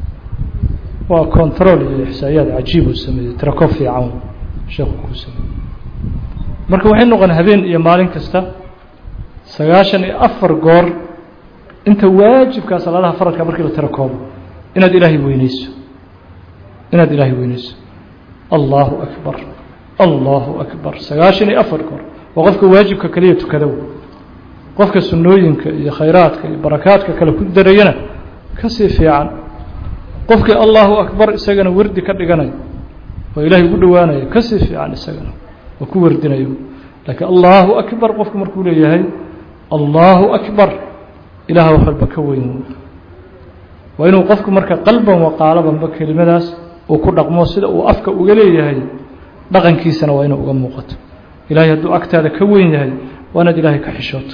waa control iyo ixsaayaad cajiib uu sameeyey tirako fiican sheekhu kuu sameeyey marka waxay noqon habeen iyo maalin kasta sagaashan iyo afar goor inta waajibkaa salaadaha faradka markii la tiro koobo inaad ilaahay weyneyso inaad ilaahay weyneyso allahu akbar allahu akbar sagaashan iyo afar goor waa qofka waajibka kaliya tukadow qofka sunnooyinka iyo khayraadka iyo barakaadka kale ku darayana kasii fiican qofkii allahu akbar isagana wardi ka dhiganayo oo ilaahay ugu dhowaanayo kasii fiican isagana oo ku wardinayo laakiin allahu akbar qofku markuu leeyahay allahu akbar ilaah wax walba ka weyn waa inuu qofku marka qalban waqaalabanba kelimadaas uu ku dhaqmo sida uu afka uga leeyahay dhaqankiisana waa inuu uga muuqato ilaahay hadduu agtaada ka weyn yahay waa inaad ilaahay ka xishooto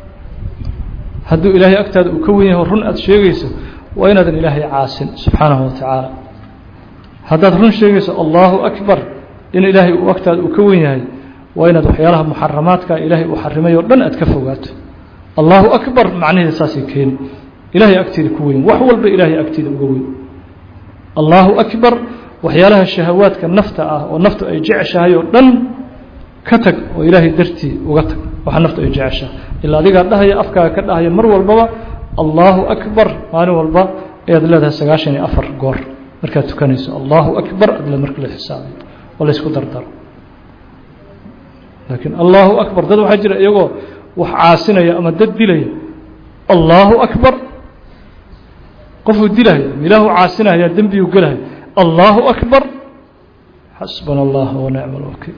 hadduu ilaahay agtaada uu ka weyn yahay run aada sheegayso waa inaadan ilaahay caasin subxaanahu watacaala haddaad run sheegayso allahu akbar in ilaahay uu agtaada uu ka weyn yahay waa inaad waxyaalaha muxaramaadka ilaahay uu xarimay oo dhan aad ka fogaato allahu akbar macnaheeda saasay keeni ilaahay agteeda ku weyn wax walba ilaahay agteeda uga weyn allahu akbar waxyaalaha shahawaadka nafta ah oo naftu ay jeceshahay oo dhan ka tag oo ilaahay dartii uga tag waxa naftu ay jeceshahay ilaa adigaa dhahaya afkaaga ka dhahaya mar walbaba allahu akbar maalin walba ayaad leedahay sagaashan iyo afar goor markaad tukanayso allahu akbar adle marka la xisaabiyo oo laysku dardaro laakiin allahu akbar dad waxaa jira iyagoo wax caasinaya ama dad dilaya allahu akbar qofuu dilaya ilaahu caasinaya dembiyuu gelaya allahu akbar xasbana allah wanicma alwakiil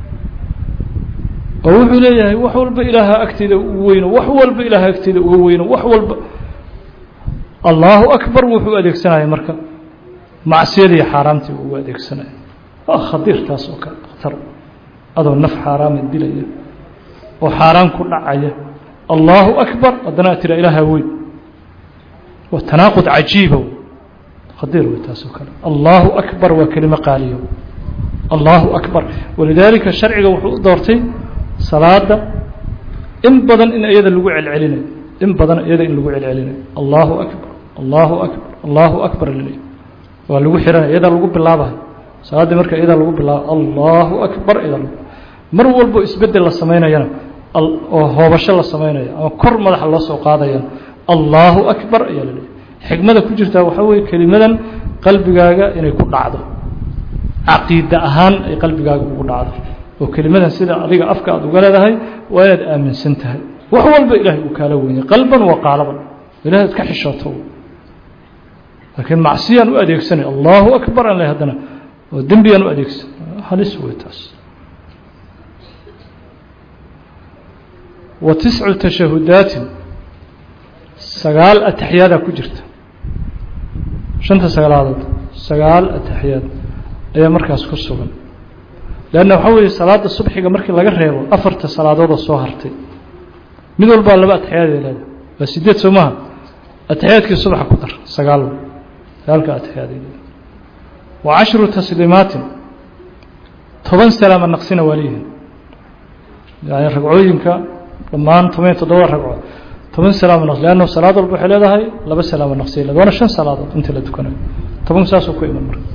oo wuxuu leeyahay wax walba ilaaha agteeda ugu weyno wax walba ilaaha agteeda uga weyno wax walba allahu akbar wuxuu adeegsanaya marka macsiyadii xaaraamtii ugu adeegsanaya waa khadiir taas oo kale khatar adoo naf xaaraama dilaya oo xaaraan ku dhacaya allahu akbar haddana ad tira ilaaha weyn waa tanaaqud cajiiba khadiir wey taas oo kale allahu akbar waa kelimo qaaliyo allahu akbar walidaalika sharciga wuxuu u doortay salaada in badan in iyada lagu celcelinayo in badan iyada in lagu celcelinayo allahu akbar allahu akbar allahu akbar laleeyahy waa lagu xiranaya iyadaa lagu bilaabayo salaaddii marka iyadaa lagu bilaabo allahu akbar iyadaa lagu mar walbo isbedel la samaynayana oo hoobasho la samaynayo ama kor madaxa loo soo qaadayana allahu akbar ayaa laleeyahy xikmada ku jirtaa waxaa weeye kelimadan qalbigaaga inay ku dhacdo caqiida ahaan ay qalbigaaga ugu dhacdo oo kelimadan sida adiga afka aad uga leedahay waa inaad aaminsan tahay wax walba ilaahay uu kaala wenyay qalban wa qaalaban ilahay ad ka xishooto laakiin macsiyaan u adeegsanay allahu akbar aan leh haddana oo dembiyaan u adeegsan halis wey taas wa tiscu tashahudaatin sagaal ataxiyaadaa ku jirta shanta sagaalaadood sagaal ataxiyaad ayaa markaas ku sugan leanna waxaa weeye salaada subxiga markii laga reebo afarta salaadoodoo soo hartay mid walbaa laba atexiyaaday leedahay waa sideed soo maha ataxiyaadkii subaxa ku dar sagaal sagaalka atexiyaaday leedahay wa cashru tasliimaatin toban salaama naqsina waa leeyihin yani ragcooyinka dhammaan toban iyo toddoba ragco toban salaamo naqsi leanna salaad walba waxay leedahay laba salaamo naqsiya leed waana shan salaadood inta la tukanayo tobanku saasuu ku iman marka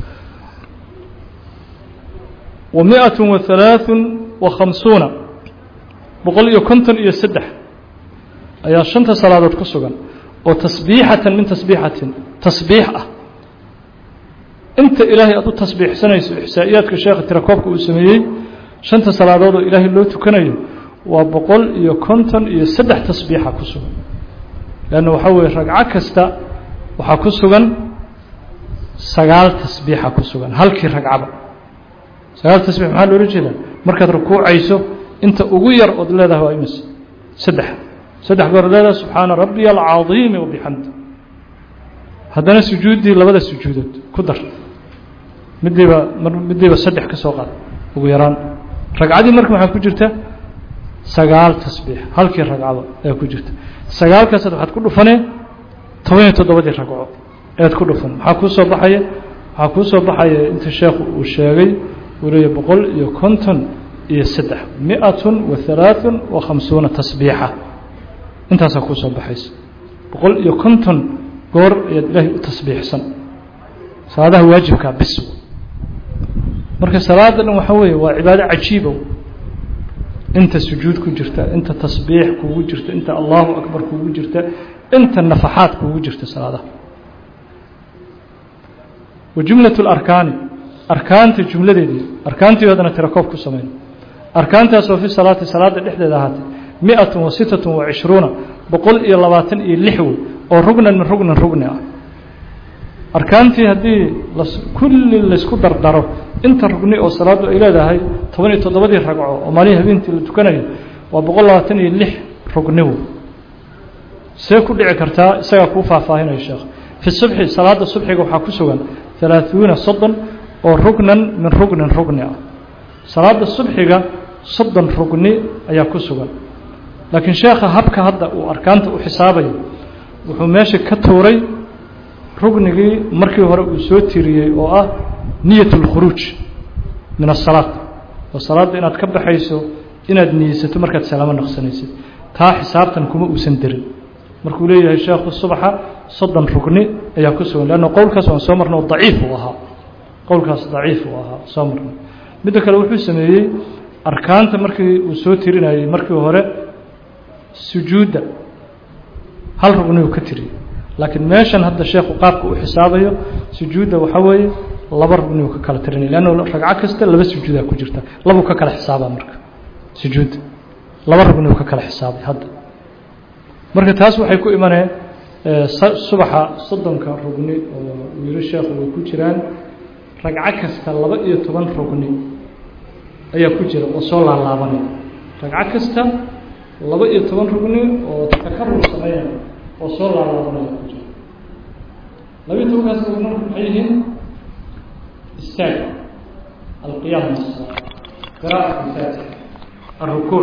wa mi-atun wa halaaثun wa khamsuuna boqol iyo konton iyo saddex ayaa shanta salaadood ku sugan oo tasbiixatan min tasbiixatin tasbiix ah inta ilaahay aad u tasbiixsanayso ixsaa'iyaadka sheekha tirakoobka uu sameeyey shanta salaadood oo ilaahay loo tukanayo waa boqol iyo konton iyo saddex tasbiixa ku sugan leanna waxaa weeye ragco kasta waxaa ku sugan sagaal tasbiixa ku sugan halkii ragcaba sagaal tasbiix maxaa loola jeedaa markaad rukuucayso inta ugu yar ood leedahay waa imis saddex saddex goor leedahay subxaana rabbiya alcadiimi wabixamdi haddana sujuuddii labada sujuudood ku dar midiiba midiiba saddex ka soo qaad ugu yaraan ragcadii marka maxaa ku jirta sagaal tasbiix halkii ragcado ayaa ku jirta sagaalkaasaad waxaad ku dhufanee toban iyo toddobadii ragco ead ku dhufan maxaa kuu soo baxaya waxaa kuu soo baxaya inta sheekhu uu sheegay uu leeyahy boqol iyo konton iyo saddex mi-atun wa halaaثun wa khamsuuna tasbiixa intaasaa kuu soo baxaysa boqol iyo konton goor ayaad ilaahay u tasbiixsan salaadaha waajibkaa bis marka salaada dhan waxaa weeye waa cibaado cajiiba inta sujuud ku jirta inta tasbiix kugu jirta inta allahu akbar kugu jirta inta nafaxaad kugu jirta salaadaha wa jumlaة اlarkaani arkaanta jumladeedii arkaantii haddana tirakoob ku samayn arkaantaasoo fi salaati salaada dhexdeeda ahaatay mi-at wa sitaة wa cishruuna boqol iyo labaatan iyo lix wey oo rugnan min rugnin rugni ah arkaantii haddii kulli laysku dardaro inta rugni oo salaaddu ay leedahay toban iyo toddobadii ragco oo maalihii habeentii la tukanayo waa boqol labaatan iyo lix rugni wey see ku dhici kartaa isagaa kuu faahfaahinayo sheekh fi subxi salaada subxiga waxaa ku sugan halaaثuuna soddon oo rugnan min rugnin rugni ah salaada subxiga soddon rugni ayaa ku sugan laakiin sheekha habka hadda uu arkaanta u xisaabayo wuxuu meesha ka tuuray rugnigii markii hore uu soo tiriyey oo ah niyat اlkhuruuj min asalaad oo salaadda inaad ka baxayso inaad niyeysato markaad salaamo naqsanaysid taa xisaabtan kuma uusan derin markuu leeyahay sheekhu subaxa soddon rugni ayaa ku sugan leanna qowlkaas waan soo marnay oo daciif uu ahaa qowlkaas daciif uu ahaa soo marnay midda kale wuxuu sameeyey arkaanta markii uu soo tirinayey markii hore sujuudda hal rugni uu ka tiriyey laakiin meeshan hadda sheekhu qaabka u xisaabayo sujuudda waxaa weeye laba rugni uu ka kala tirinay leanna ragco kasta laba sujuudaa ku jirta labuu ka kala xisaabaa marka sujuudda laba rugni uu ka kala xisaabay hadda marka taas waxay ku imaneen subaxa soddonka rugni oo uu yihi sheekhu way ku jiraan ragco kasta laba iyo toban rugni ayaa ku jira oo soo laalaabanaya ragco kasta laba iyo toban rugni oo takarur sameynaya oo soo laalaabanaya ku jira laba iyo tobankaas rugni maxay yihiin istaag alqiyaam qiraaءة الfaatixa الrukuuc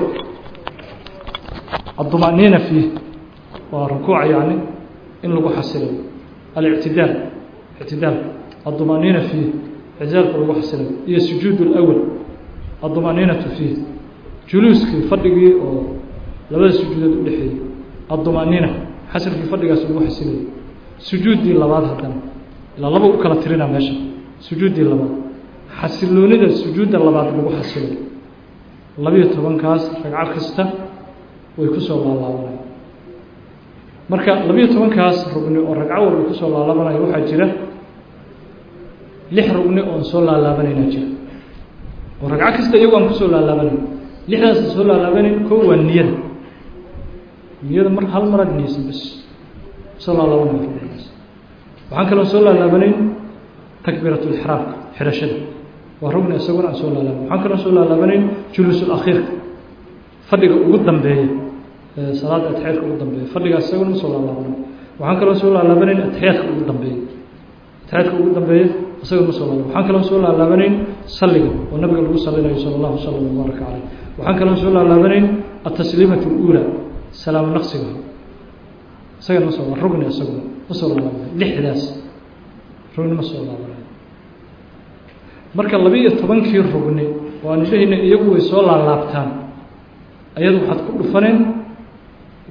الطمأنينة فيه waa rukuuca yani in lagu xasilayo alictidaal ictidaal الطمأنينة فيه ictidaalka lagu xasilayo iyo sujuud الأول الطمأنينaةu فيه juluuskii fadhigii oo labada sujuudood udhexeeyey الطمأنينة xasilkii fadhigaas lagu xasilayo sujuuddii labaad haddana ilaa laba u kala tirina meesha sujuuddii labaad xasiloonida sujuudda labaad lagu xasilayo labiyo tobankaas ragco kasta way kusoo laalaabanaya marka labiyo tobankaas rugni oo ragco walba kusoo laalaabanaya waxaa jira lix rugni oon soo laalaabanayna jira oo ragco kasta iyago aan kusoo laalaabanayn lixdaasa soo laalaabanayn ko waa niyada niyada mar hal maraad niyeysa bas soo laalaabanayo rugnigaas waxaan kaloo soo laalaabanayn takbiirat lixraamka xidhashada waa rugni isaguna aan soo laalaaban waxaan kaloo soo laalaabanayn juluusulakhiirka fadhiga ugu dambeeya salaada atixyaadka ugu dambeeya fadhigaas isaguna ma soo laalaabanayn waxaan kaloo soo laalaabanayn atixiyaadka ugu dambeeya atixiyaadka ugu dambeeya isaguna ma soo laalaban waxaan kaloo soo laalaabanayn salliga oo nabiga lagu salinayo sala allahu sala wabaaraka caleyh waxaan kaloo soo laalaabanayn atasliimatu اluula salaamo naqsiga isagana ma soo rugni isaguna ma soo laalaabanayo lixdaas rugni ma soo laabanayo marka laba-iyo tobankii rugni oo aan idhahayna iyagu way soo laalaabtaan ayadu waxaad ku dhufaneen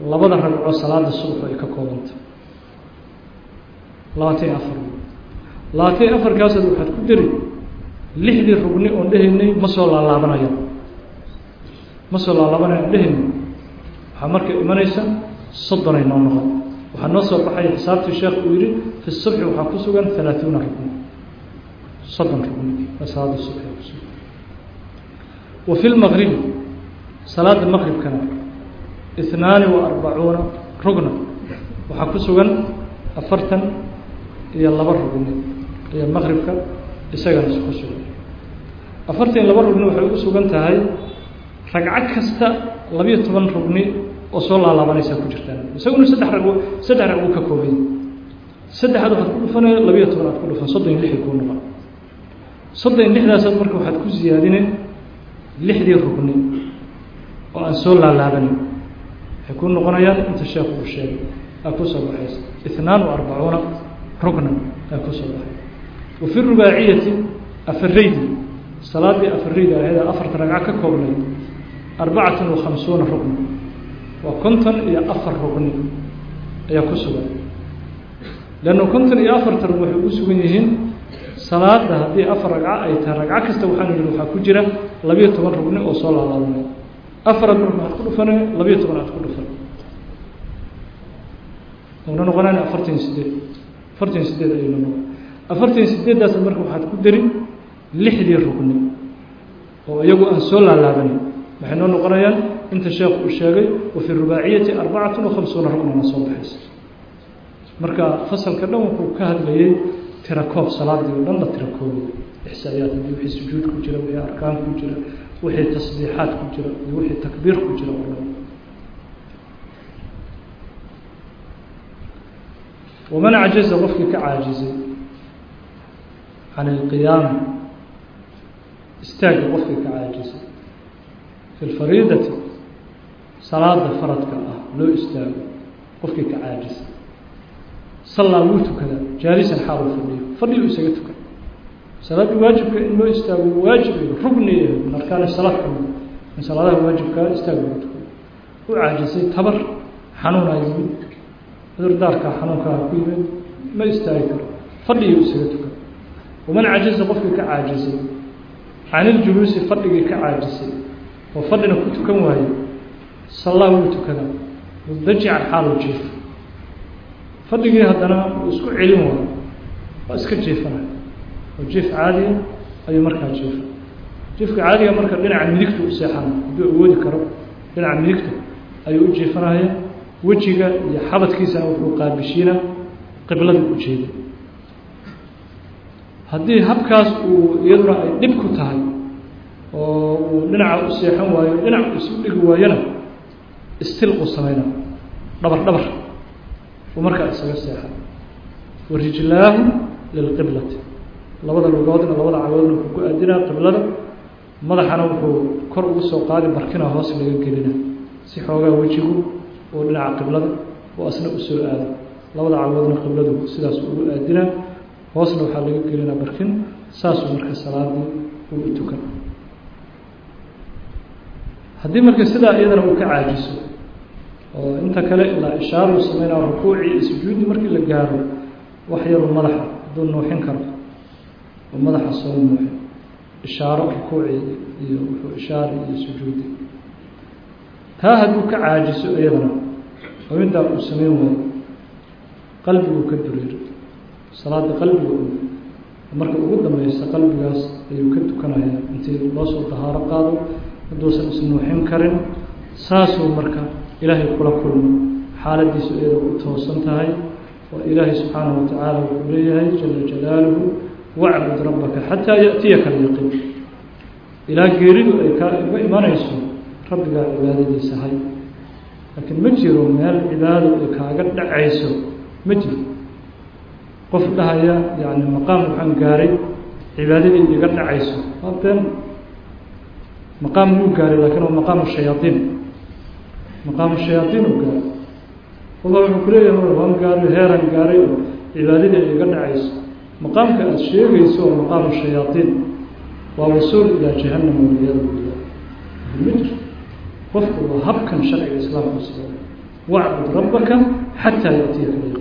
labada ragco salaada subax ay ka koobanta labaatan iyo afar labaatan iyo afarkaasaad waxaad ku deri lixdii rugni oon dhehaynay ma soo laalaabanaya ma soo laalaabanaya on dhehaynay waxaa marka imanaysa soddonay noo noqon waxaa noo soo baxaya xisaabtii sheekh uu yihi fi subxi waxaa ku sugan halaaثuuna rugni soddon rugni waa salaada subxi kusugan wa fi lmaqribi salaada maqribkana ihnaani wa arbacuuna rugna waxaa ku sugan afartan iyo laba rugni iyo maqribka isagana ku sugan afartan iyo laba rugni waxay ugu sugan tahay ragco kasta labiyo toban rugni oo soo laalaabanaysaa ku jirtaan isaguna saddex rag saddex rag uu ka koobay saddexaad waxaad ku dhufanaya labiyo toban aad ku dhufan soddon iyo lixii kuu noqon soddon iyo lixdaasaad marka waxaad ku siyaadine lixdii rugni oo aan soo laalaabanin waxay kuu noqonayaan inta sheekhu uu sheegay aa kusoo baxaysa ithnaan wa arbacuuna rugna aa kusoo baxay wa fi rubaaciyati afaraydi salaadii afaraydi ahayd afarta ragco ka koobnayd arbacatan wa khamsuuna rugna waa konton iyo afar rugni ayaa ku sugan leanna konton iyo afarta rugni waxay ugu sugan yihiin salaada haddii afar ragco ay tahay ragco kasta waxaanu yihi waxaa ku jira labiyo toban rugni oo soo laalaabanay afaraad rugni aad ku dhufane labiyo toban aad ku dhufan una noqonaan afartan iyo sideed afartan iyo sideed ayaynu noqon afartan iyo sideeddaas marka waxaad ku dari lixdii rugni oo iyagu aan soo laalaabanin waxay noo noqonayaan inta sheekhu uu sheegay wa fi rubaaciyati arbacatun wa khamsuuna rugnana soo baxaysa marka fasalka dhan wuxuu ka hadlayey tirakoob salaadii o dhan la tirakoobiy ixsaayaad hadii wixii sujuud ku jira wixii arkaan ku jira wixii tasbiixaad ku jira iyo wixii takbiir ku jira oo dhan waman cajaza qofkii ka caajizay can ilqiyaami istaagga qofkii ka caajizay fi lfariidati salaada faradka ah loo istaago qofkii ka caajisay sallaa wuu tukada jaalisan xaal uu fadhiyo fadhiyu isaga tukan salaaddii waajibka in loo istaago waajib rugni min arkaani salaad ka mid in salaadaha waajibkaa istaag loo tukado u caajisay tabar xanuunaa yimid cudurdaarkaa xanuunkaa ku yimid ma istaagi karo fadhiyu isaga tukan waman cajiza qofkii ka caajisay can iljuluusi fadhigii ka caajisay oo fadhina ku tukan waaye sallaa wuu tukadaa mudajican xaalu jiif fadhigii haddana uu isku celin waayo waa iska jiifanaya oo jiif caadiya ayuu markaa jiifa jiifka caadiga marka dhinaca midigta u seexana hadduu awoodi karo dhinaca midigta ayuu u jiifanaya wejiga iyo xabadkiisana wuxuu qaabishiina qiblada u jeeda haddii habkaas uu iyaduna ay dhib ku tahay oo uu dhinaca u seexan waayo dhinac isu dhigi waayona istilqu samayna dhabar dhabar uu markaa isaga seexan wa rijlaahu lilqiblati labada lugoodna labada cagoodna wuxuu ku aadinaa qiblada madaxana wuxuu kor ugu soo qaadi barkina hoos laga gelina si xoogaa wejigu oo dhinaca qiblada oo asna usoo aado labada cagoodna qibladu sidaas ugu aadinaa hoosna waxaa laga gelinaa barkin saasuu marka salaadii uu u tukan haddii marka sidaa iyadana uu ka caajiso oo inta kale ilaa ishaaruu sameynaa rukuucii iyo sujuuddii markii la gaaro wax yaruu madaxa hadduu nuuxin karo oo madaxa soo nuuxin ishaaro rukuucii iyo wuxuu ishaari iyo sujuudi taa hadduu ka caajiso iyadana oo intaa uu sameyn waayo qalbiguu ka dureero salaada qalbiga marka ugu dambeysa qalbigaas ayuu ka tukanaya intii loo soo dahaaro qaado hadduusan isnuuxin karin saasuu marka ilaahay kula kulmo xaaladiisu iyada u toosan tahay oo ilaahay subxaanahu watacaala wuxuu leeyahay jala jalaaluhu wacbud rabbaka xataa yaأtiyaka alyaqiin ilaa geeridu ay kaa uga imanayso rabbigaa cibaadadiisa hay laakiin ma jiro meel cibaado ay kaaga dhacayso ma jiro qof dhahaya yani maqaam waxaan gaaray cibaadadii iga dhacayso waa been maqaam wuu gaaray lakin waa maqaamu shayaaiin maqaamu shayaaiin u gaaray alla wuxuu ku leeyahay waan gaaray heeran gaaray oo cibaadadii ay iga dhacayso maqaamka aada sheegayso waa maqaamu shayaaiin waa wasuul ilaa jahanam waliyadu billah ma jiro qofku waa habkan sharciga islaamka sida wacbud rabbaka xataa yaatiyaka